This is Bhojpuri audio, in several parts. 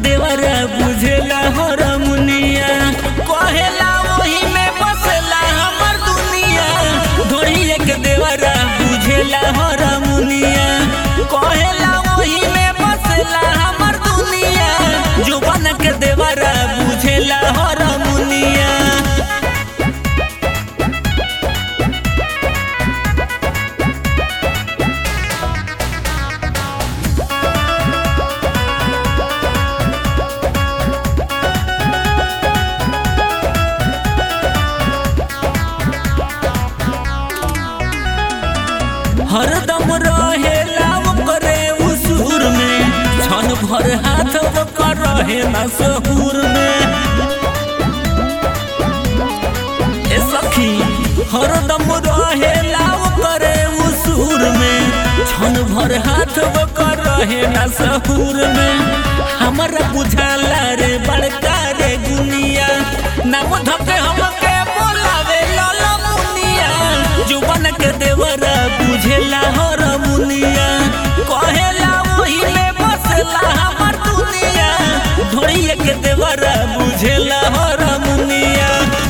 देवरा बुझेला हरमुनिया कहेला वही में बसेला हमर दुनिया ढोड़िए के देवरा बुझेला हरमुनिया कहेला वही में बसेला हमर दुनिया जुबन के देवरा बुझेला हरमुनिया हरदम रहेला करे उसूर में क्षण भर हाथ कर रहे न सहूर में ए सखी हरदम रहेला करे उसूर में क्षण भर हाथ कर रहे न सहूर में हमरा बुझाला रे बड़का रे गुनिया नाम धके हमके बोलावे लाला मुनिया जुबन के देवरा बुझेला हर मुनिया कहेला वही में बसला हमर दुनिया ढोड़िए के देवरा बुझेला हर मुनिया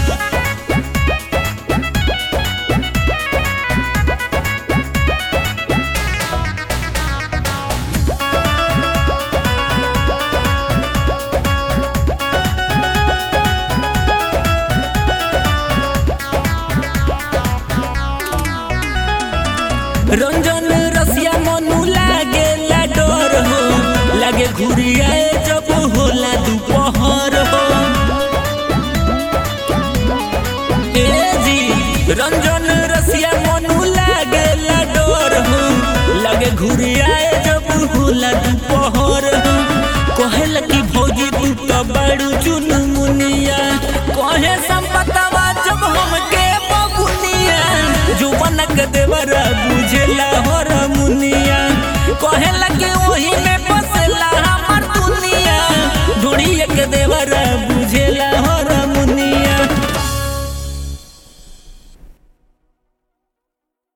रंजन रसिया मनु लागे ला डर हो लागे घुरियाए जब होला दोपहर हो ए जी रंजन रसिया मनु लागे ला डर हो लागे घुरियाए जब होला दोपहर हो कहेला कि भौजी तू तो बड़ू चुन मुनिया कहे संपतवा जब हमके बबुनिया जुबन के देवरा बुझेला